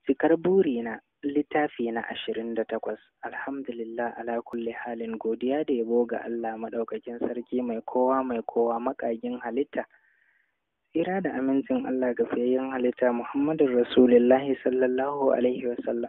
Cikar burina littafi na ashirin da takwas alhamdulillah ala kulli halin godiya da yabo ga Allah maɗaukakin sarki mai kowa mai kowa maƙagin halitta tsira da amincin Allah ga fiyayyen halitta Muhammadun Rasulullahi sallallahu alaihi wasallam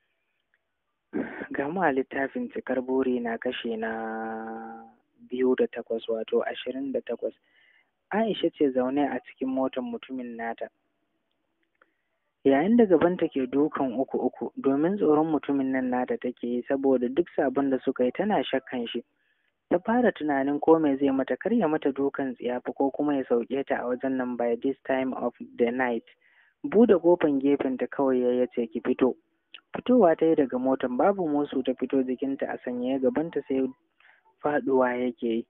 ga mu a littafin cikar buri na kashe na biyu da takwas wato ashirin da takwas Aisha ce zaune a cikin motar mutumin nata yayin da gabanta ke dukan uku uku domin tsoron mutumin nan nata take yi saboda duk sabon da suka yi tana shakkan shi ta fara tunanin ko me zai mata kar ya mata dukan tsiyafa ko kuma ya sauke ta a wajen nan by this time of the night bude kofan gefen ta kawai ya ce ki fito fitowa ta yi daga motan babu musu ta fito jikinta a sanye gabanta sai faduwa yake yi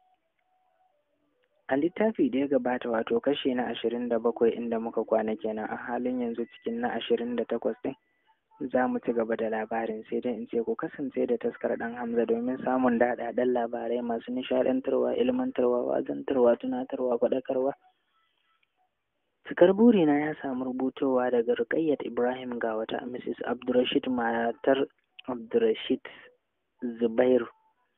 a littafi da ya gabata wato kashe na ashirin da bakwai inda muka kwana kenan a halin yanzu cikin na ashirin da takwas ɗin za mu ci gaba da labarin sai dai in ce ku kasance da taskar ɗan hamza domin samun daɗaɗɗen labarai masu nishaɗantarwa ilmantarwa wazantarwa tunatarwa faɗakarwa cikar burina ya samu rubutowa daga rukayyat ibrahim ga wata mrs abdurrashid matar abdurrashid zubairu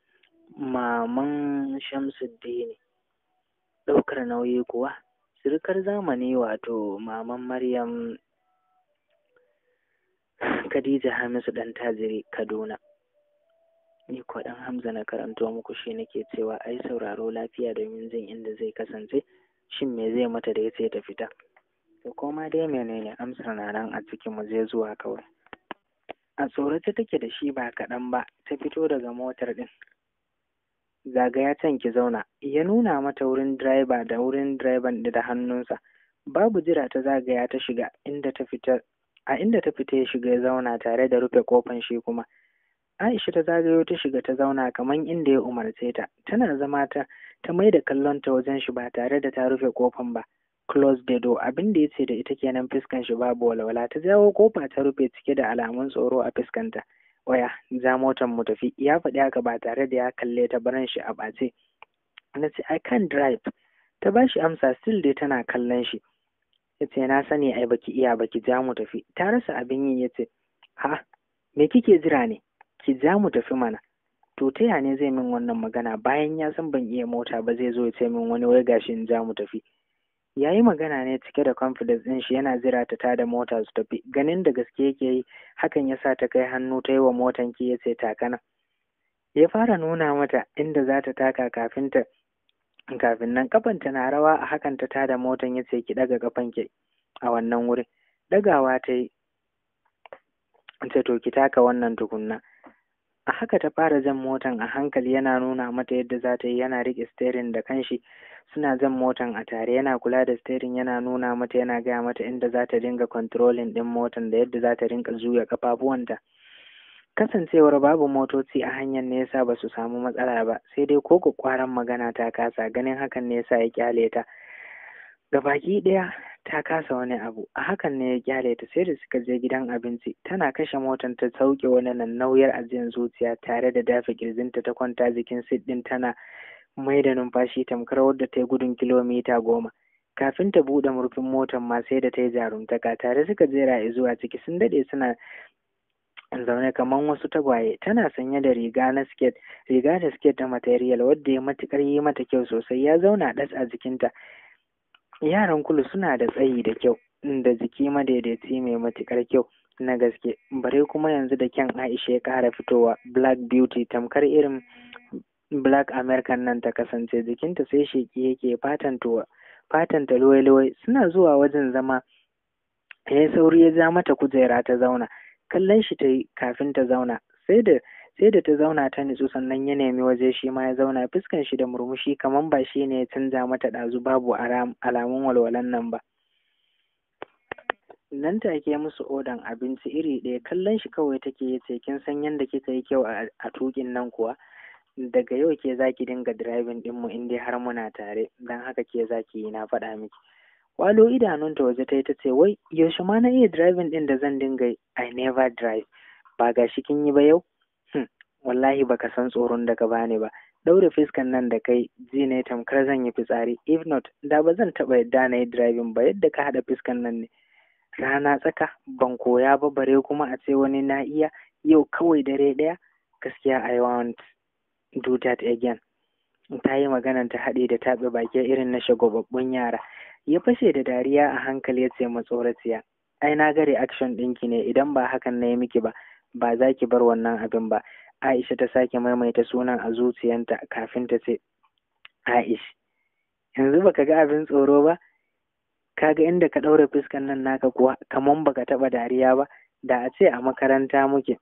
maman shamsuddini ɗaukar nauyi kuwa sirikar zamani wato maman maryam khadija hamisu ɗan tajiri kaduna ni ko ɗan hamza na karanto muku shi nake cewa ai sauraro lafiya domin jin inda zai kasance shin me zai mata da yace ta fita to koma dai menene amsar na nan a cikin mu zai zuwa kawai a tsorace take da shi ba kaɗan ba ta fito daga motar ɗin zagaya can ki zauna ya nuna mata wurin direba da wurin direban da hannunsa babu jira ta zagaya ta shiga inda ta fita a inda ta fita ya shiga ya zauna tare da rufe kofan shi kuma Aisha ta zagayo ta shiga ta zauna kamar inda ya umarce ta tana zama ta ta mai da kallon ta wajen shi ba tare da ta rufe kofan ba close the door abin da yace da ita kenan fuskan shi babu walwala ta jawo kofa ta rufe cike da alamun tsoro a fuskanta waya za motar mu tafi ya faɗi haka ba tare da ya kalle ta baran shi a ɓace na ce I can drive ta ba shi amsa still dai tana kallon shi ya ce na sani ai baki iya baki ja mu tafi ta rasa abin yi ya ce ha me kike jira ne ki ja mu tafi mana to ta ya ne zai min wannan magana bayan ya san ban iya mota ba zai zo ya ce min wani wai gashi in ja mu tafi ya yi magana ne cike da confidence ɗin shi yana jira ta tada mota su tafi ganin da gaske yake yi hakan ya sa ta kai hannu ta yi wa motan ki ya ce takana ya fara nuna mata inda za ta taka kafin ta kafin nan kafanta na rawa a hakan ta tada motan ya ce ki daga kafan ki a wannan wurin dagawa ta yi ce to ki taka wannan tukunna a haka ta fara jan motan a hankali yana nuna mata yadda za ta yi yana riƙe steering da kanshi suna jan motan a tare yana kula da steering yana nuna mata yana gaya mata inda za ta dinga controlling ɗin motan da yadda za ta rinka juya kafafuwanta kasancewar babu motoci a hanyar ne yasa ba su samu matsala ba sai dai ko kwaran magana ta kasa ganin hakan ne yasa ya kyale ta gabaki ɗaya ta kasa wani abu a hakan ne ya kyale ta sai da suka je gidan abinci tana kashe motan ta sauke wani nan nauyar ajiyar zuciya tare da dafa kirjinta ta kwanta jikin sit ɗin tana mai da numfashi tamkar wadda ta yi gudun kilomita goma kafin ta buɗe murfin motan ma sai da ta yi jarumtaka tare suka jera zuwa ciki sun daɗe suna zaune kamar wasu tagwaye tana sanye da riga na siket riga da siket ta material wadda ya matukar yi mata kyau sosai ya zauna ɗas a jikinta yaran kulu suna da tsayi da kyau da jiki madaidaici mai matukar kyau na gaske bare kuma yanzu da kyan aisha ya ƙara fitowa black beauty tamkar irin black american nan ta kasance jikinta sai sheki yake fatantuwa fatanta luwai-luwai suna zuwa wajen zama ya sauri ya ja mata kujera ta zauna kallon shi ta yi kafin ta zauna sai da sai da ta zauna ta nitsu sannan ya nemi waje shi ma ya zauna fuskan shi da murmushi kamar ba shi ne ya canza mata ɗazu babu alamun walwalan nan ba nan take musu odan abinci iri ɗaya kallon shi kawai take ya ce kin san yadda kika yi kyau a tukin nan kuwa daga yau ke zaki dinga driving ɗinmu in dai har muna tare don haka ke zaki yi na faɗa miki walo idanunta waje ta yi ta ce wai yaushe ma na iya driving ɗin da zan dinga I never drive ba ga shi kin yi ba yau hmm. wallahi baka san tsoron da ka bani ba ɗaure fiskan nan da kai ji ne tamkar zan yi fitsari if not da ba zan taɓa yadda na yi driving ba yadda ka haɗa fiskan nan ne rana tsaka ban koya ba bare kuma a ce wani na iya yau kawai dare ɗaya gaskiya I want do that again ta yi maganan ta haɗe da taɓe baki irin na shagwababbun yara ya fashe da dariya a hankali ya ce matsoraciya ai na ga reaction ɗinki ne idan ba hakan na yi miki ba ba za ki bar wannan abin ba Aisha ta sake maimaita sunan a zuciyanta kafin ta ce Aish yanzu baka ga abin tsoro ba kaga inda ka ɗaure fuskan nan naka kuwa kaman baka taɓa dariya ba da a ce a makaranta muke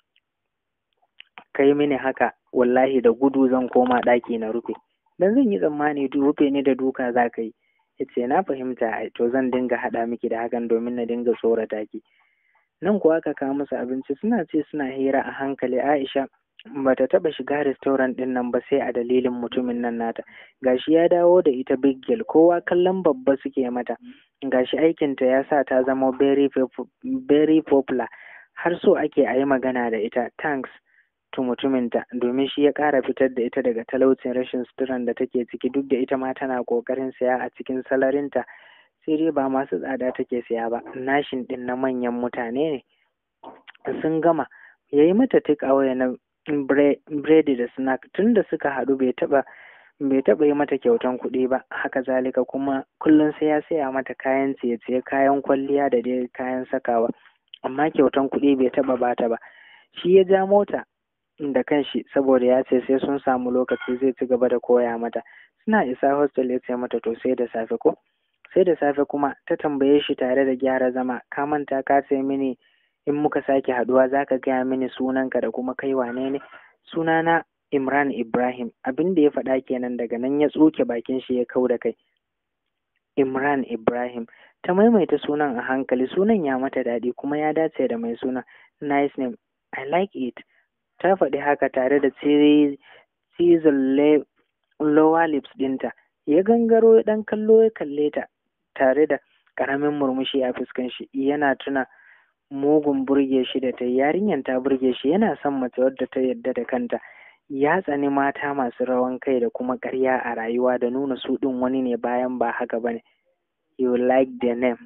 kai mini haka wallahi da gudu zan koma ɗaki na rufe dan zan yi tsammani rufe ni da duka za ka yi ya ce na fahimta ai to zan dinga haɗa miki da hakan domin na dinga tsorata ki nan kuwa aka kawo musu abinci suna ce suna hira a hankali aisha bata taɓa shiga restaurant ɗin nan ba sai a dalilin mutumin nan nata gashi ya dawo da ita big girl kowa kallon babba suke mata gashi aikinta ya sa ta zama very, very popular har so ake a yi magana da ita thanks to mutuminta domin shi ya ƙara fitar da ita daga talaucin rashin suturan da take ciki duk da ita ma tana ƙoƙarin saya a cikin salarinta sai dai ba masu tsada take saya ba nashin ɗin na manyan mutane ne sun gama ya yi mata take away na biredi da snack tun da suka haɗu bai taɓa bai taɓa yi mata kyautan kuɗi ba haka zalika kuma kullum sai ya saya mata kayan ciye-ciye kayan kwalliya da dai kayan sakawa amma kyautan kuɗi bai taɓa bata ba shi ya ja mota da kanshi saboda ya ce sai sun samu lokaci zai ci gaba da koya mata suna isa hostel ya ce mata to sai da safe ko sai da safe kuma ta tambaye shi tare da gyara zama ka manta ka ce mini in muka sake haduwa za ka gaya mini sunanka da kuma kai wane ne sunana imran ibrahim abin da ya faɗa kenan daga nan ya tsoke bakin shi ya kau da kai imran ibrahim ta maimaita sunan a hankali sunan ya mata daɗi kuma ya dace da mai suna nice name i like it ta faɗi haka tare da cizon lower lips ɗinta ya gangaro ya ɗan kallo ya kalle ta tare da ƙaramin murmushi a fuskan shi yana tuna mugun burge shi da ta yarinyar ta burge shi yana son mace wadda ta yadda da kanta ya tsani mata masu rawan kai da kuma ƙarya a rayuwa da nuna su ɗin wani ne bayan ba haka bane you like the name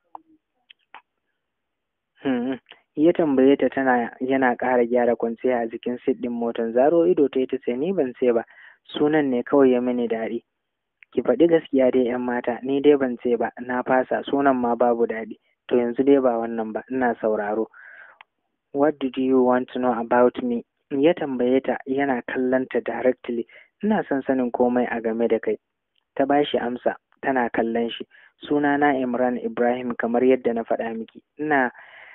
hmm. ya tambaye ta tana yana ƙara gyara kwanciya a jikin sit ɗin motar zaro ido ta ta ce ni ban ce ba sunan ne kawai ya mini daɗi ki faɗi gaskiya dai yan mata ni dai ban ce ba na fasa sunan ma babu daɗi to yanzu dai ba wannan ba ina sauraro what did you want to know about me ya tambaye ta yana kallon ta directly ina son sanin komai a game da kai ta bashi amsa tana kallon shi sunana Imran Ibrahim kamar yadda na faɗa miki ina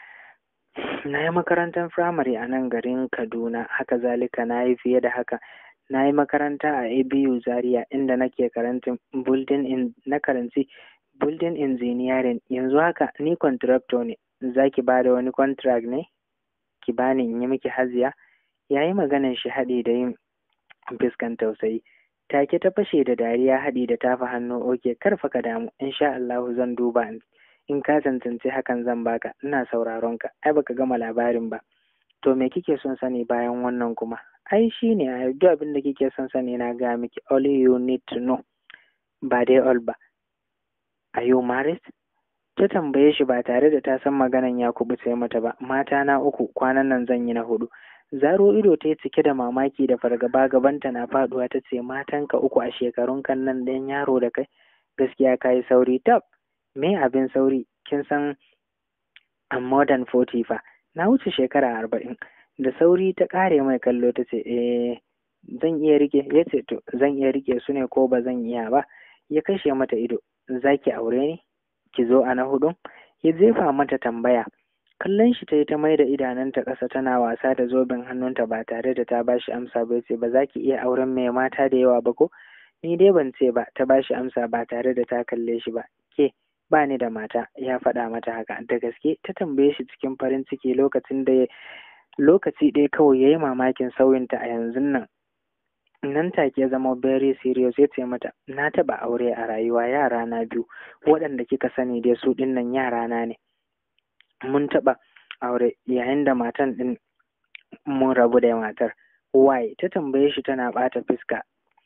na yi makarantar firamare a nan garin Kaduna haka zalika na yi fiye da haka na yi makaranta a ABU Zaria inda nake karantin building in na karanci building engineering yanzu haka ni contractor ne za ki ba da wani contract ne ki bani in yi miki haziya ya yi maganan shi haɗi da yin fuskan tausayi take ta fashe da dariya haɗi da tafa hannu oke karfa ka damu insha Allah zan duba in ka tantance hakan zan baka ina sauraron ka ai baka gama labarin ba to me kike son sani bayan wannan kuma ai shine a duk abin da kike son sani na ga miki all you need to know ba dai all ba are you married ta tambaye shi ba tare da ta san maganan ya kubuce mata ba mata na uku kwanan nan zan yi na hudu zaro ido ta yi cike da mamaki da fargaba gabanta na faduwa ta ce matanka uku a shekarun kan nan ɗan yaro da kai gaskiya ka yi sauri tab me abin sauri kin san I'm more than forty fa na wuce shekara arba'in da sauri ta ƙare mai kallo ta ce eh zan iya rike ya ce to zan iya rike su ne ko ba zan iya ba ya kashe mata ido za ki aure ni ki zo a na hudun ya jefa mata tambaya kallon shi ta yi ta mai da idanunta ƙasa tana wasa da zoben hannunta ba tare da ta ba shi amsa ba ce ba za ki iya auren mai mata da yawa ba ko ni dai ban ce ba ta ba shi amsa ba tare da ta kalle shi ba ke ba ni da mata ya faɗa mata haka da gaske ta tambaye shi cikin farin ciki lokacin da lokaci ɗaya kawai ya yi mamakin sauyinta a yanzu nan nan take ya zama very serious ya ce mata na taɓa aure a rayuwa yara na biyu waɗanda kika sani dai su ɗin nan yara na ne mun taɓa aure yayin da matan ɗin mun rabu da matar why ta tambaye shi tana ɓata fuska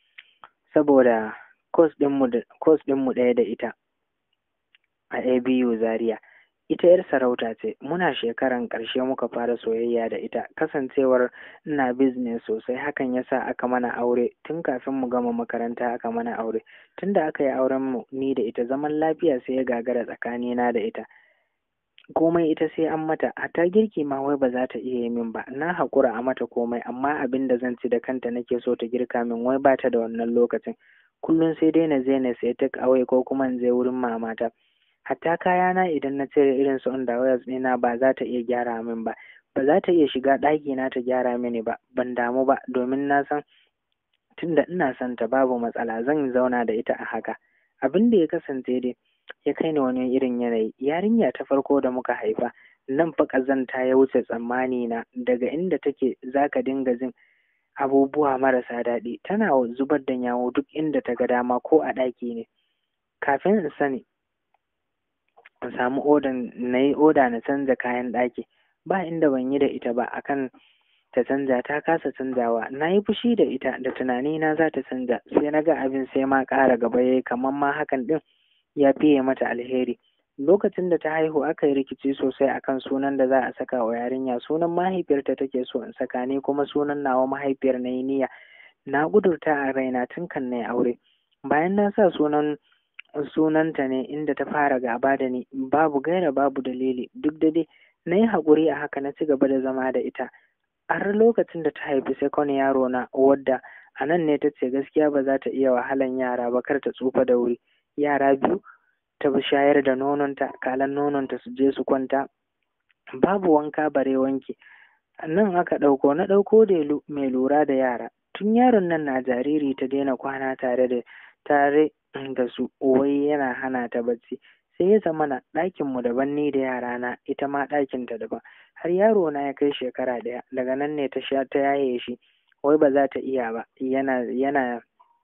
saboda course ɗinmu ɗaya da ita a ABU Zaria ita yar sarauta ce muna shekaran ƙarshe muka fara soyayya da ita kasancewar ina business sosai hakan yasa aka mana aure tun kafin mu gama makaranta aka mana aure tunda aka yi auren mu ni da ita zaman lafiya sai ya gagara tsakanina da ita komai ita sai an mata hatta girki ma wai ba za ta iya yi min ba na haƙura a mata komai amma abin da zan ci da kanta nake so ta girka min wai ba ta da wannan lokacin kullum sai dai na je na sai take away ko kuma in je wurin mamata hatta kayana idan na cire irin su underwears ɗina ba za ta iya gyara min ba ba za ta iya shiga ɗaki na ta gyara mini ba ban damu ba domin na san tunda ina son ta babu matsala zan zauna da ita a haka abin da ya kasance dai ya kai ni wani irin yanayi yarinya ta farko da muka haifa nan fa ƙazanta ya wuce tsammani na daga inda take zaka dinga jin abubuwa marasa daɗi tana zubar da yawo duk inda ta ga dama ko a ɗaki ne kafin in sani in samu odan na yi oda na canza kayan ɗaki ba inda ban yi da ita ba akan ta canza ta kasa canzawa na yi fushi da ita da tunani na za ta canza sai na ga abin sai ma ƙara gaba yayi kamar ma hakan ɗin ya fiye mata alheri lokacin da ta haihu aka yi rikici sosai akan sunan da za a saka wa yarinya sunan mahaifiyarta take so in saka ne kuma sunan nawa mahaifiyar na yi niyya na gudurta a raina tun kan na aure bayan na sa sunan sunanta ne inda ta fara gaba da ni babu gaira babu dalili duk da dai na yi haƙuri a haka na ci gaba da zama da ita har lokacin da ta haifi sekon yaro na wadda a nan ne ta ce gaskiya ba za ta iya wahalan yara ba kar ta tsufa da wuri yara biyu ta bi shayar da nononta kalan nononta su je su kwanta babu wanka bare wanki nan aka ɗauko na ɗauko da mai lura da yara tun yaron nan na jariri ta daina kwana tare da tare da su wai yana hana ta bacci sai ya zama na ɗakin mu daban ni da yara na ita ma ɗakin ta daban har yaro na ya kai shekara ɗaya daga nan ne ta sha ta yaye shi wai ba za ta iya ba yana yana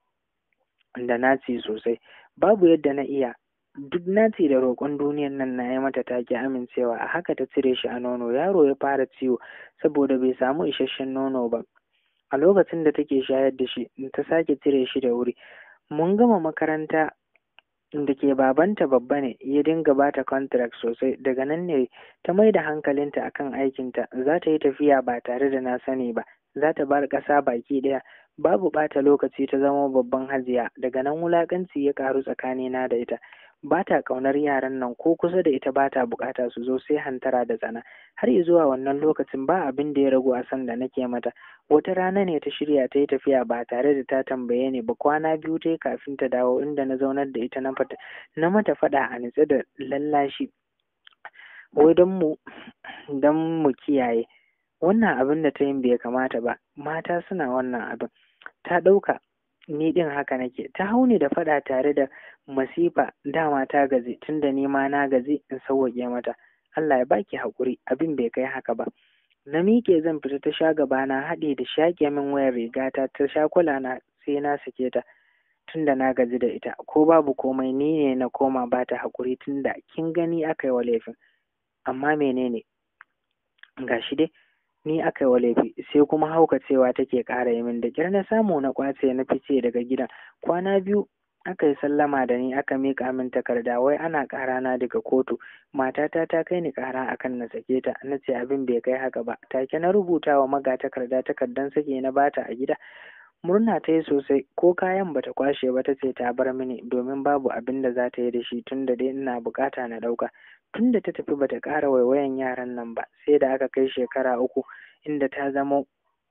da naci sosai babu yadda na iya duk naci da roƙon duniyan nan na yi mata take amincewa a haka ta cire shi a nono yaro ya fara ciwo saboda bai samu isasshen nono ba a lokacin da take shayar da shi ta sake cire shi da wuri mun gama makaranta da ke babanta babba ne ya dinga bata contract sosai daga nan ne ta mai da hankalinta akan aikinta za ta yi tafiya ba tare da na sani ba za ta bar ƙasa baki ɗaya babu ɓata lokaci ta zama babban hajiya daga nan wulaƙanci ya ƙaru tsakanina da ita ba ta ƙaunar yaran nan ko kusa da ita ba ta buƙata su zo sai hantara da tsana har zuwa wannan lokacin ba abin da ya ragu a san da nake mata wata rana ne ta shirya ta yi tafiya ba tare da ta tambaye ni ba kwana biyu ta kafin ta dawo inda na zaunar da ita na fata na mata faɗa a nitse da lallashi wai don mu don mu kiyaye wannan abin da ta yin bai kamata ba mata suna wannan abin ta ɗauka ni ɗin haka nake ta hau ni da faɗa tare da masifa dama ta gaji tunda ni ma na gaji in sauwaƙe mata Allah ya baki haƙuri abin bai kai haka ba na miƙe zan fita ta sha gaba na haɗe da shaƙe min wayar rigata ta sha kula na sai na sake ta tunda na gaji da ita ko babu komai ni ne na koma ba ta haƙuri tunda kin gani aka yi wa laifin amma menene gashi dai ni aka yi wa laifi sai kuma haukacewa take ƙara yi min da ƙyar na samu na ƙwace na fice daga gidan kwana biyu aka yi sallama da ni aka miƙa min takarda wai ana ƙara na daga kotu matata ta kai ni ƙara akan na sake ta na ce abin bai kai haka ba take na rubuta wa maga takarda takardan sake na bata a gida murna ta yi sosai ko kayan bata kwashe ba ta ce ta bar mini domin babu abin da za ta yi da shi tun da dai ina bukata na ɗauka tun da ta tafi bata ƙara waiwayan yaran nan ba sai da aka kai shekara uku inda ta zama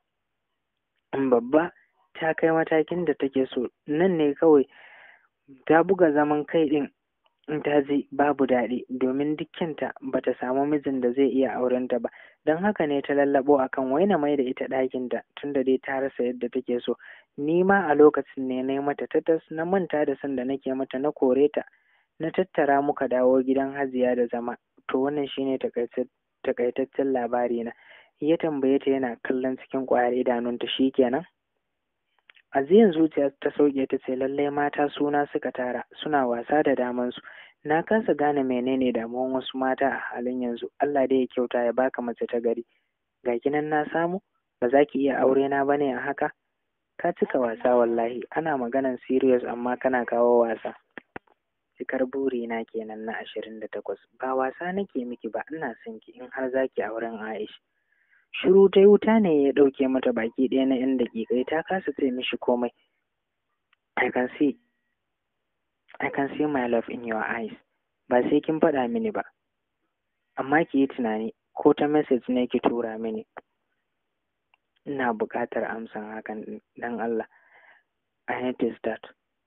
babba ta kai matakin da take so nan ne kawai ta buga zaman kai ɗin in ta ji babu daɗi domin dukkinta ba ta samu mijin da zai iya aurenta ba don haka ne ta lallabo akan waina mai da ita ɗakinta tunda dai ta rasa yadda take so ni ma a lokacin ne na yi mata tatas na manta da san da nake mata na kore ta na tattara muka dawo gidan hajiya da zama to wannan shine takaitaccen labari na ya tambaye ta yana kallon cikin ƙwayar idanunta shi kenan aziyan zuciya ta sauke ta ce lallai mata suna suka tara suna wasa da damansu na kasa gane menene damuwan wasu mata a halin yanzu Allah dai ya kyauta ya baka mace ta gari ga kinan na samu ba za ki iya aure na bane a haka ka cika wasa wallahi ana maganan serious amma kana kawo wasa cikar burina kenan na ashirin da takwas ba wasa nake miki ba ina son ki in har zaki auren Aisha shiru ta wuta ne ya ɗauke mata baki ɗaya na yan daƙiƙai ta kasa ce mishi komai I can see I can see my love in your eyes ba sai kin faɗa mini ba amma ki yi tunani ko ta message ne ki tura mini ina buƙatar amsan hakan dan Allah I need to start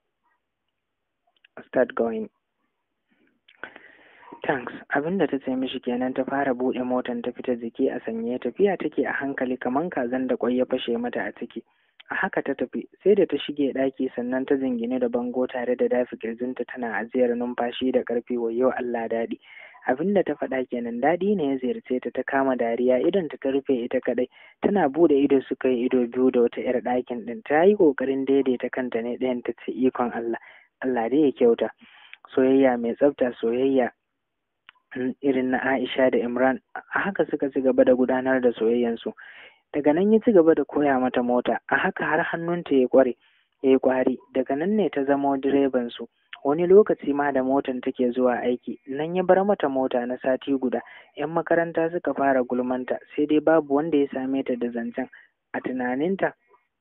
start going thanks abinda ta ce mishi kenan ta fara buɗe motan ta fita jiki a sanye tafiya take a hankali kaman kazan da kwai ya fashe mata a ciki a haka ta tafi sai da ta shige ɗaki sannan ta zingine da bango tare da dafi kirjinta tana ajiyar numfashi da ƙarfi wayo Allah daɗi abinda ta faɗa kenan daɗi ne ya ziyarce ta ta kama dariya idan ta rufe ita kaɗai tana bude ido suka yi ido biyu da wata 'yar ɗakin ɗin ta yi ƙoƙarin daidaita kanta ne ɗayan ta ce ikon Allah Allah dai ya kyauta soyayya mai tsafta soyayya irin na Aisha da Imran a haka suka ci gaba da gudanar da soyayyansu daga nan ya ci gaba da koya mata mota a haka har hannunta ya kware ya yi kwari daga nan ne ta zama direban su wani lokaci ma da motan take zuwa aiki nan ya bar mata mota na sati guda yan makaranta suka fara gulmanta sai dai babu wanda ya same ta da zancen a tunaninta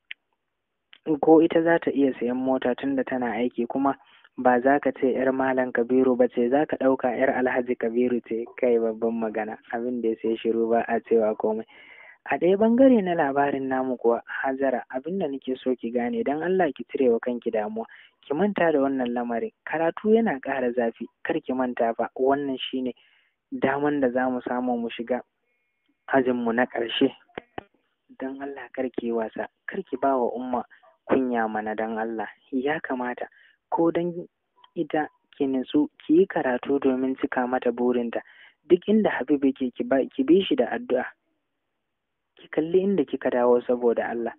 ko ita za ta iya sayan mota tunda tana aiki kuma ba za ka ce ‘yar Malam Kabiru ba ce, za ka ɗauka ‘yar Alhaji Kabiru ce, kai babban magana, abin da ya sai shiru ba a cewa komai. A ɗaya ɓangare na labarin namu kuwa, Hajara, abin da nake so ki gane, don Allah ki cire wa kanki damuwa, ki manta da wannan lamarin, karatu yana ƙara zafi, kar ki manta fa, wannan shine daman da za mu samu mu shiga ajinmu na ƙarshe. Don Allah kar ki yi wasa, kar ki ba wa umma kunya mana don Allah, ya kamata. ko don ita ki nutsu ki yi karatu domin cika mata burinta duk inda Habibu ke ki bi shi da addu'a ki kalli inda kika dawo saboda Allah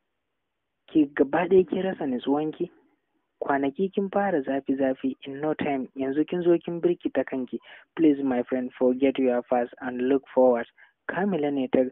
ki gaba ɗaya ki rasa nutsuwanki kwanaki kin fara zafi zafi in no time yanzu kin zo kin birkita kanki please my friend forget your past and look forward kamila ne ta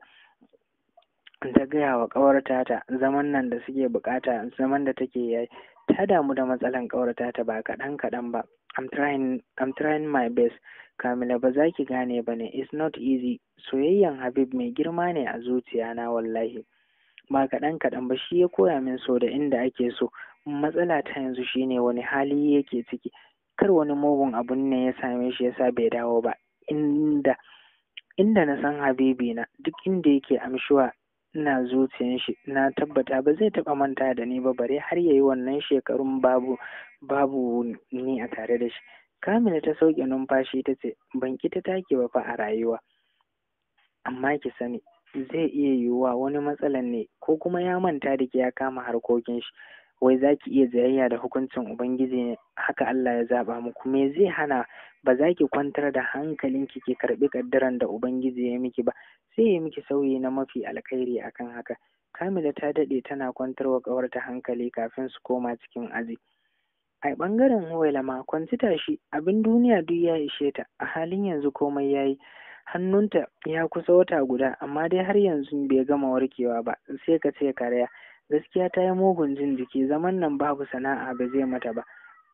ta gaya wa ƙawarta ta zaman nan da suke bukata zaman da take yayi ta damu da matsalan ƙawarta ta ba kaɗan kaɗan ba I'm trying, I'm trying my best Kamila ba za ki gane ba ne it's not easy soyayyan Habib mai girma ne a zuciya na wallahi ba kaɗan kaɗan ba shi ya koya min so da inda ake so matsala ta yanzu shine wani hali yake ciki kar wani mugun abun ne ya same shi yasa bai dawo ba inda inda na san Habibi na duk inda yake amshuwa ina zuciyan shi na tabbata ba zai taɓa manta da ni ba bare har yayi wannan shekarun babu babu ni a tare da shi kamila ta sauke numfashi ta ce ban ki ta take ba fa a rayuwa amma ki sani zai iya yiwuwa wani matsalan ne ko kuma ya manta da ki ya kama harkokin shi wai za ki iya jayayya da hukuncin ubangiji ne haka Allah ya zaba muku me zai hana ba za ki kwantar da hankalinki ki karbi kaddaran da ubangiji ya miki ba sai ya miki sauyi na mafi alkhairi akan haka kamila ta daɗe tana kwantar wa ƙawarta hankali kafin su koma cikin aji a ɓangaren huwaila ma kwanci tashi abin duniya duk ya ishe ta a halin yanzu komai ya yi hannunta ya kusa wata guda amma dai har yanzu bai gama warkewa ba sai ka ce karya gaskiya ta yi mugun jin jiki zaman nan babu sana'a ba zai mata ba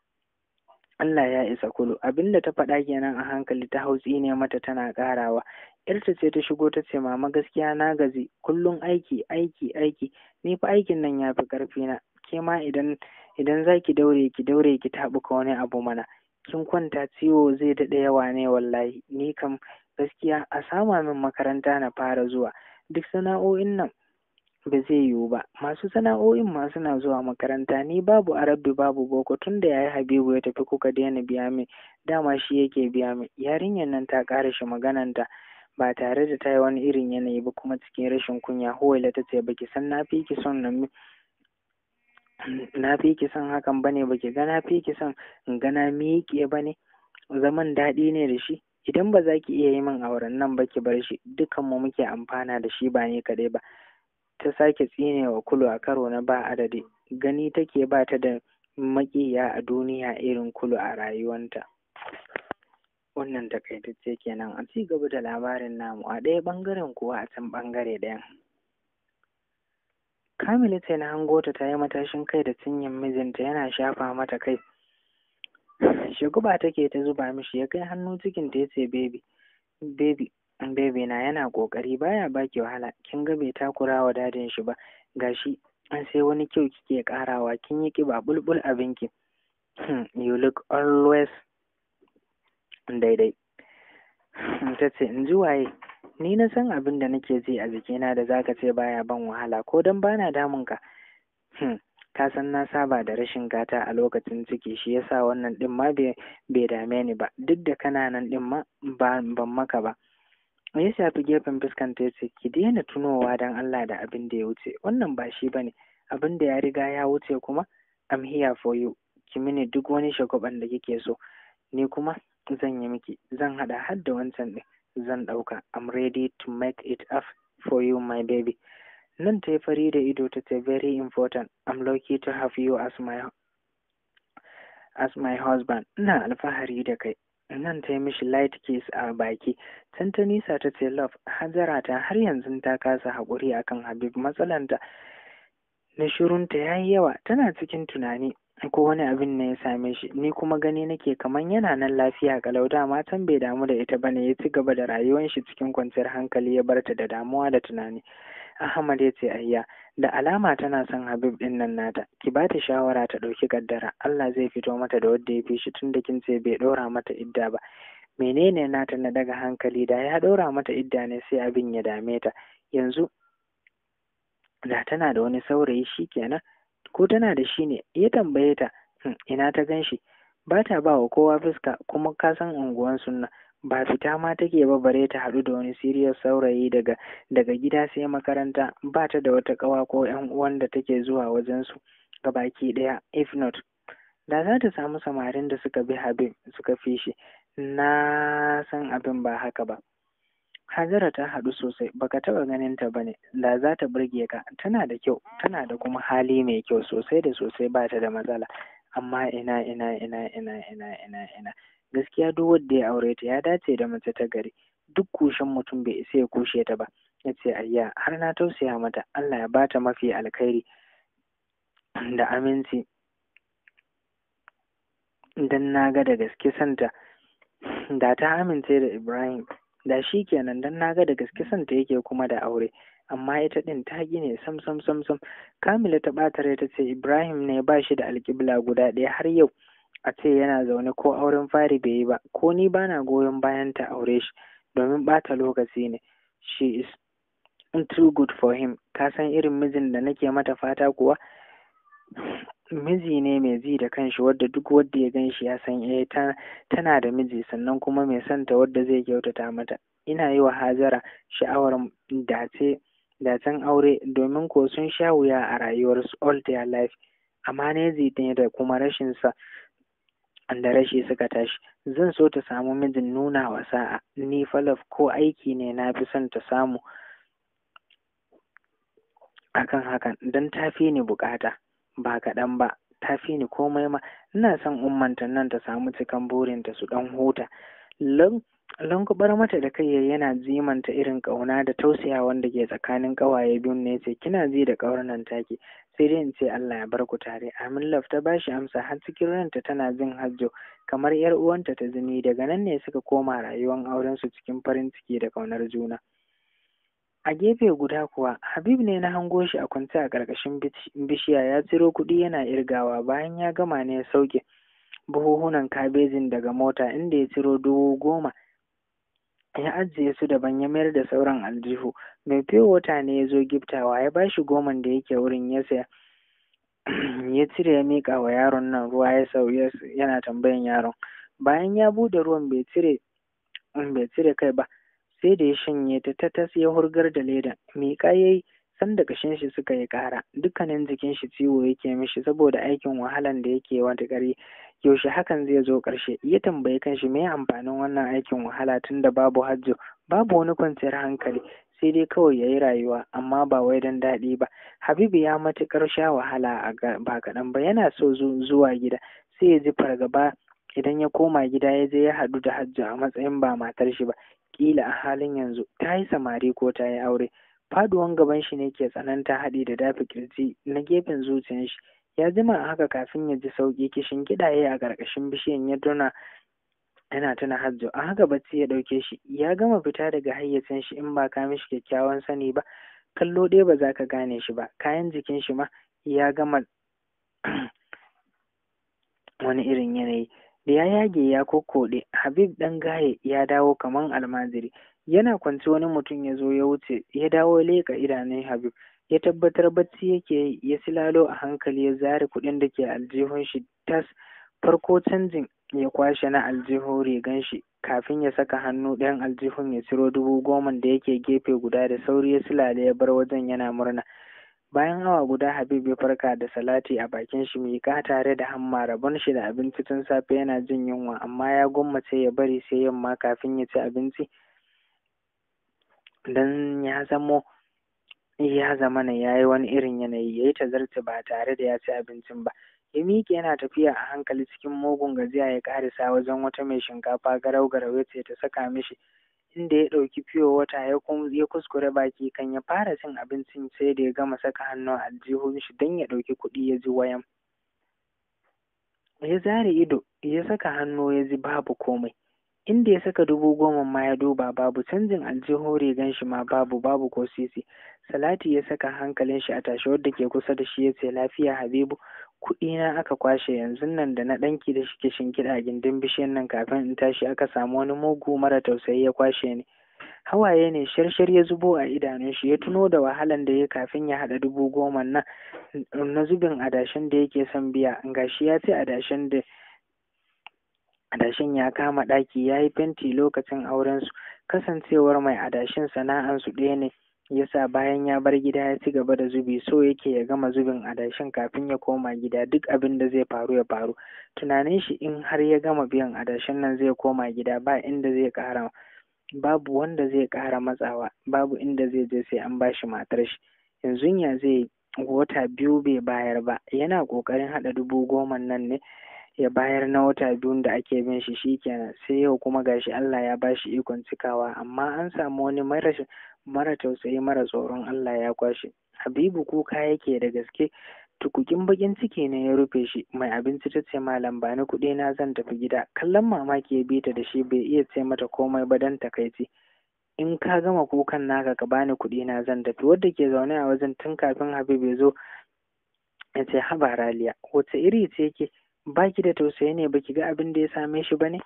Allah ya isa kulu abinda ta faɗa kenan a hankali ta hautsi ne mata tana ƙarawa yarta ce ta shigo ta ce mama gaskiya na gaji kullum aiki aiki aiki ni fa aikin nan ya fi ƙarfi na ke ma idan idan za ki daure ki daure ki taɓuka wani abu mana kin kwanta ciwo zai daɗe yawa ne wallahi ni kam gaskiya a sama min makaranta na fara zuwa duk sana'o'in nan ba zai yiwu ba masu sana'o'in ma suna zuwa makaranta ni babu arabi babu boko tun da yayi habibu ya tafi kuka daina biya min dama shi yake biya min yarinyar nan ta ƙara shi magananta ba tare da ta yi wani irin yanayi ba kuma cikin rashin kunya huwaila ta ce baki san na fi ki son nan na fi ki son hakan bane baki ga na fi ki son in ga na miƙe bane zaman daɗi ne da shi idan ba za ki iya yi min auren nan ba ki bar shi dukanmu muke amfana da shi ba ni kaɗai ba ta sake tsine wa kulu a karo na ba adadi gani take ba ta da maƙiya a duniya irin kulu a rayuwanta wannan takaitacce kenan a ci gaba da labarin namu a ɗaya ɓangaren kuwa a can ɓangare ɗayan kamila ce na hango ta ta yi matashin kai da cinyin mijinta yana shafa mata kai shiguba take ta zuba mishi ya kai hannu cikin ta yace baby baby baby na yana kokari baya baki wahala kin ga bai takura wa dadin shi ba gashi an sai wani kyau kike karawa kin yi kiba bulbul abinki you look always daidai ta ce in ji waye ni na san abin da nake ji a jikina da zaka ce baya ban wahala ko dan bana damun ka ka san na saba da rashin gata a lokacin ciki shi yasa wannan din ma bai dame ni ba duk da kana nan din ma ban maka ba ya shafi gefen fuskanta ya ce ki daina tunowa don Allah da abin da ya wuce wannan ba shi bane abin da ya riga ya wuce kuma I'm here for you ki mini duk wani shagwaban da kike so ni kuma zan yi miki zan hada har da wancan din zan dauka I'm ready to make it up for you my baby nan ta yi fari da ido ta ce very important I'm lucky to have you as my as my husband ina alfahari da kai nan ta yi mishi light kiss a baki can ta nisa ta ce love hajara ta har yanzu ta kasa haƙuri akan habib matsalanta na shirunta ya yi yawa tana cikin tunani ko wani abin ne ya same shi ni kuma gani nake kaman yana nan lafiya kalau dama can bai damu da ita bane ya ci gaba da rayuwar shi cikin kwanciyar hankali ya barta da damuwa da tunani Ahmad ya ce ayya da alama tana son Habib din nan nata ki ba ta shawara ta ɗauki kaddara Allah zai fito mata da wanda ya fi shi tun da kin ce bai ɗora mata idda ba menene nata na daga hankali da ya ɗora mata idda ne sai abin ya dame ta yanzu da tana da wani saurayi shi kenan ko tana da shi ne ya tambaye ta ina ta gan shi ba ta ba wa kowa fuska kuma ka san unguwan sunna ba fita ma take ba bare ta haɗu da wani siriyar saurayi daga daga gida sai makaranta ba ta da wata ƙawa ko ƴan uwan da take zuwa wajen su baki ɗaya if not da za ta samu samarin da suka bi habib suka fi shi na san abin ba haka ba Hajara ta haɗu sosai baka taɓa ganin ta bane da za ta burge ka tana da kyau tana da kuma hali mai kyau sosai da sosai ba ta da matsala amma ina ina ina ina ina ina ina gaskiya duk wanda ya aure ta ya dace da mace ta gari duk kushen mutum bai isa ya kushe ta ba ya ce ayya har na tausaya mata Allah ya bata mafi alkhairi da aminci dan na ga da gaske santa da ta amince da Ibrahim da shi kenan dan na ga da gaske santa yake kuma da aure amma ita din ta gine sam sam sam sam kamila ta ɓata rai ta ce ibrahim ne ba shi da alƙibla guda ɗaya har yau a ce yana zaune ko auren fari bai yi ba ko ni bana goyon bayan ta aure shi domin ɓata lokaci ne she is too good for him ka san irin mijin da nake mata fata kuwa miji ne mai ji da kanshi wadda duk wadda ya gan shi ya san eh tana da miji sannan kuma mai santa wadda zai kyautata mata ina yi wa hajara sha'awar dace dacen aure domin ko sun sha wuya a rayuwarsu all their life amma ne ne da kuma rashin sa da rashi suka tashi zan so ta samu mijin nuna wa sa'a ni falaf ko aiki ne na fi son ta samu akan hakan don ta fi ni bukata ba kaɗan ba ta fi ni komai ma ina son ummanta nan ta samu cikan burinta su ɗan huta lankubar mata da kai yana zimanta irin ƙauna da tausaya wanda ke tsakanin ƙawaye biyun ne ce kina ji da ƙaunar nan take sai dai in ce Allah ya bar ku tare Amin Laf ta bashi amsa har cikin ranta tana jin hajjo kamar yar uwanta ta zini daga nan ne suka koma rayuwar auren su cikin farin ciki da ƙaunar juna a gefe guda kuwa Habib ne na hango shi a kwance a ƙarƙashin bishiya ya ciro kuɗi yana irgawa bayan ya gama ne ya sauke buhuhunan kabejin daga mota inda ya ciro dubu goma ya ajiye su daban ya mayar da sauran aljihu mai fiye wata ne ya zo giftawa ya ba shi goman da yake wurin ya saya ya cire ya miƙa wa yaron nan ruwa ya sau yana tambayan yaron bayan ya bude ruwan bai cire bai cire kai ba sai da ya shanye ta tatas ya hurgar da ledan miƙa ya yi sanda kashin shi suka yi ƙara dukkanin jikin shi ciwo yake mishi saboda aikin wahalan da yake wata ƙari yaushe hakan zai zo ƙarshe ya tambayi kanshi me amfanin wannan aikin wahala tun da babu hajjo babu wani kwanciyar hankali sai dai kawai ya yi rayuwa amma ba wai don daɗi ba habibu ya matuƙar sha wahala a ba kaɗan ba yana so zuwa gida sai ya ji fargaba idan ya koma gida ya je ya haɗu da hajjo a matsayin ba matar shi ba ƙila a halin yanzu ta yi samari ko ta yi aure faduwan gaban shi ne ke tsananta haɗi da dafi kirji na gefen zuciyar shi ya jima a haka kafin ya ji sauƙi kishin kiɗa ya yi a ƙarƙashin bishiyan ya duna yana tuna hajjo a haka bacci ya ɗauke shi ya gama fita daga hayyacin shi in ba ka mishi kyakkyawan sani ba kallo ɗaya ba za ka gane shi ba kayan jikin shi ma ya gama wani irin yanayi da ya yage ya kokkoɗe habib ɗan gaye ya dawo kaman almajiri yana kwance wani mutum ya zo ya wuce ya dawo leƙa idanun habib ya tabbatar bacci yake yi ya silalo a hankali ya zare kuɗin da ke aljihun shi tas farko canjin ya kwashe na aljihun rigan shi kafin ya saka hannu ɗayan aljihun ya ciro dubu goma da yake gefe guda da sauri ya silale ya bar wajen yana murna bayan awa guda habib ya farka da salati a bakin shi miƙa tare da hamma rabon shi da abinci tun safe yana jin yunwa amma ya gwammace ya bari sai yamma kafin ya ci abinci dan ya zamo ya zamana ya yi wani irin yanayi ya yi tazarci ba tare da ya ci abincin ba ya miƙe yana tafiya a hankali cikin mugun gajiya ya ƙarisa wajen wata mai shinkafa garau garau ya ce ta saka mishi inda ya ɗauki fiyo wata ya ya kuskure baki kan ya fara cin abincin sai da ya gama saka hannu a aljihun shi don ya ɗauki kuɗi ya ji wayan ya zare ido ya saka hannu ya ji babu komai inda ya saka dubu goma ma ya duba babu canjin aljihun rigan shi ma babu babu ko sisi salati ya saka hankalin shi a tashi wadda ke kusa da shi ya ce lafiya habibu kuɗi na aka kwashe yanzu nan da na ɗanki da shike shinkiɗa gindin bishiyan nan kafin in tashi aka samu wani mugu mara tausayi ya kwashe ni hawaye ne sharshar ya zubo a idanun shi ya tuno da wahalan da ya kafin ya haɗa dubu goma nan na zubin adashin da yake son biya gashi ya ce adashin da adashin ya kama ɗaki ya yi fenti lokacin aurensu kasancewar mai adashin sana'ansu ɗaya ne yasa bayan ya bar gida ya ci gaba da zubi so yake ya gama zubin adashin kafin ya koma gida duk abin da zai faru ya faru tunanin shi in har ya gama biyan adashin nan zai koma gida ba inda zai ƙara babu wanda zai ƙara matsawa babu inda zai je sai an bashi matar shi yanzu ya zai wata biyu bai bayar ba yana ƙoƙarin haɗa dubu goma nan ne ya bayar na wata biyun da ake bin shi shikenan sai yau kuma gashi Allah ya bashi ikon cikawa amma an samu wani mara mara tausayi mara tsoron Allah ya kwashe Habibu kuka yake da gaske tukukin bakin ciki ne ya rufe shi mai abinci ta ce malam ba ni kuɗi na zan tafi gida kallon mamaki ya bi ta da shi bai iya ce mata komai ba dan takaici in ka gama kukan naka ka bani kuɗi na zan tafi wadda ke zaune a wajen tun kafin Habib ya zo ya ce haba Raliya wace iri ce ke baki da tausayi ne baki ga abin da ya same shi bane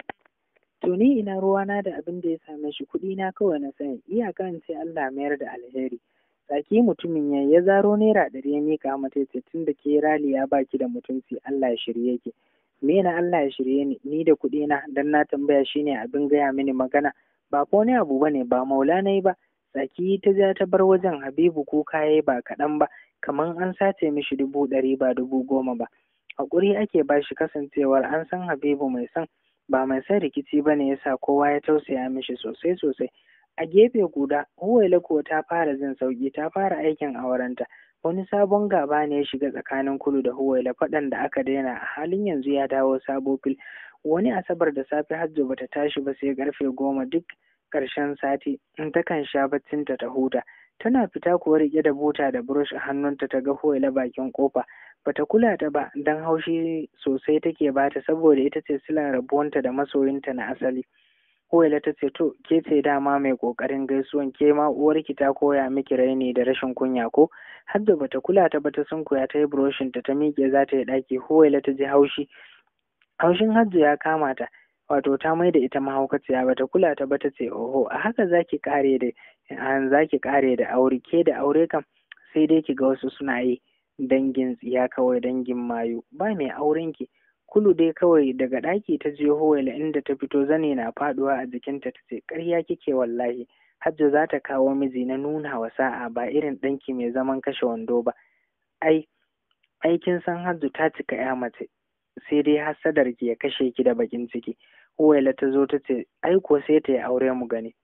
to ni ina ruwana da abin da ya same shi kuɗi na kawai na sani iyaka in ce Allah mayar da alheri tsaki mutumin ya ya zaro naira ɗari ya mika mata ya ce tun da ke raliya baki da mutunci Allah ya shirye ki me na Allah ya shirye ni ni da kuɗi na dan na tambaya shine abin gaya mini magana ba ko ne abu bane ba maula nayi ba tsaki ta ja ta bar wajen Habibu kuka yayi ba kaɗan ba kaman an sace mishi dubu ɗari ba dubu goma ba haƙuri ake ba shi kasancewar an san Habibu mai son ba mai son rikici ba ne yasa kowa ya tausaya mishi sosai sosai a gefe guda Huwaila ko ta fara jin sauki ta fara aikin aurenta wani sabon gaba ne ya shiga tsakanin Kulu da Huwaila faɗan da aka daina a halin yanzu ya dawo sabo fil wani asabar da safe Hajjo bata tashi ba sai karfe goma duk ƙarshen sati in takan sha baccinta ta huta tana fita kuwa riƙe da buta da burush a hannunta ta ga Huwaila bakin kofa bata kula ta ba dan haushi sosai take bata saboda ita ce silar rabuwanta da masoyinta na asali Huwaila ta ce to ke ce dama mai kokarin gaisuwan ke ma uwarki ta koya miki raini da rashin kunya ko har da bata kula ta ba ta sunkuya ta yi buroshin ta ta miƙe za ta yi ɗaki Huwaila ta ji haushi haushin Hajji ya kama ta wato ta mai da ita mahaukaciya bata kula ta ba ta ce oho a haka zaki kare da zaki kare da aure ke da aure kam sai dai ki ga wasu suna yi dangin tsiya kawai dangin mayu ba mai auren ki kulu dai kawai daga ɗaki ta je howaila inda ta fito zane na faduwa a jikinta ta ce ƙarya kike wallahi hajja za ta kawo miji na nuna wa sa'a ba irin ɗanki mai zaman kashe wando ba ai aikin san hajju ta cika ya mace sai dai hasadar ki ya kashe ki da bakin ciki huwaila ta zo ta ce ai ko sai ta yi aure mu gani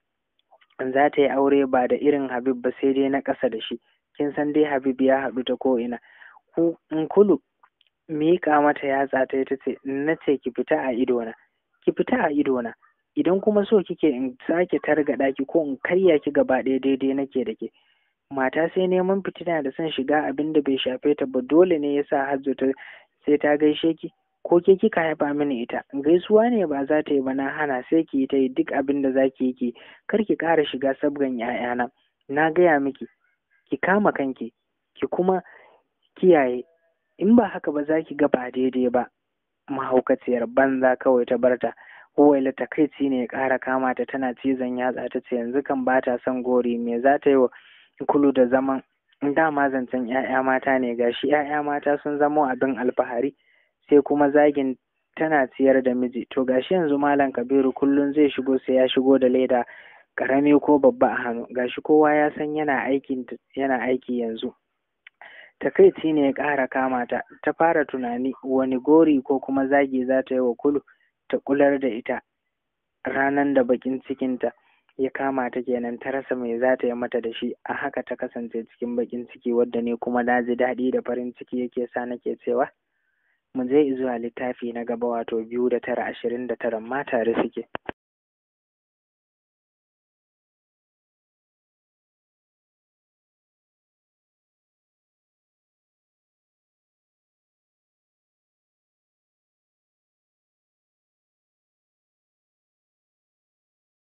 za ta yi aure ba da irin habib ba sai dai na ƙasa da shi kin san dai habib ya haɗu ta ko ina ku in kulu miƙa mata yatsa ta ta ce na ce ki fita a idona ki fita a idona idan kuma so kike in sake targaɗa ki ko in karya ki gaba ɗaya daidai nake da ke mata sai neman fitina da son shiga abin da bai shafe ta ba dole ne yasa hajjo ta sai ta gaishe ki ko ke kika haifa mini ita gaisuwa ne ba za ta yi ba na hana sai ki yi ta yi duk abin da za ki yi ki kar ki ƙara shiga sabgan ‘ya'yana na gaya miki ki kama kanki ki kuma kiyaye in ba haka ba za ki ga ba daidai ba mahaukaciyar banza kawai ta barta Huwaila takaici ne ya ƙara kama ta tana cizon yatsa ta ce yanzu kan ba ta son gori me za ta yi wa kulu da zaman dama zancen ‘ya'ya mata ne gashi ‘ya'ya mata sun zamo abin alfahari sai kuma zagin tana ciyar da miji to gashi yanzu malam kabiru kullum zai shigo sai ya shigo da leda karami ko babba a hannu gashi kowa ya san yana aikin yana aiki yanzu takaici ne ya ƙara kama ta ta fara tunani wani gori ko kuma zagi za ta yi wa kulu ta kular da ita ranan da bakin cikinta ya kama ta kenan ta rasa mai za ta yi mata da shi a haka ta kasance cikin bakin ciki wadda ne kuma na ji daɗi da farin ciki yake sa nake cewa mu je zuwa littafi na gaba wato biyu da tara ashirin da tara ma tare suke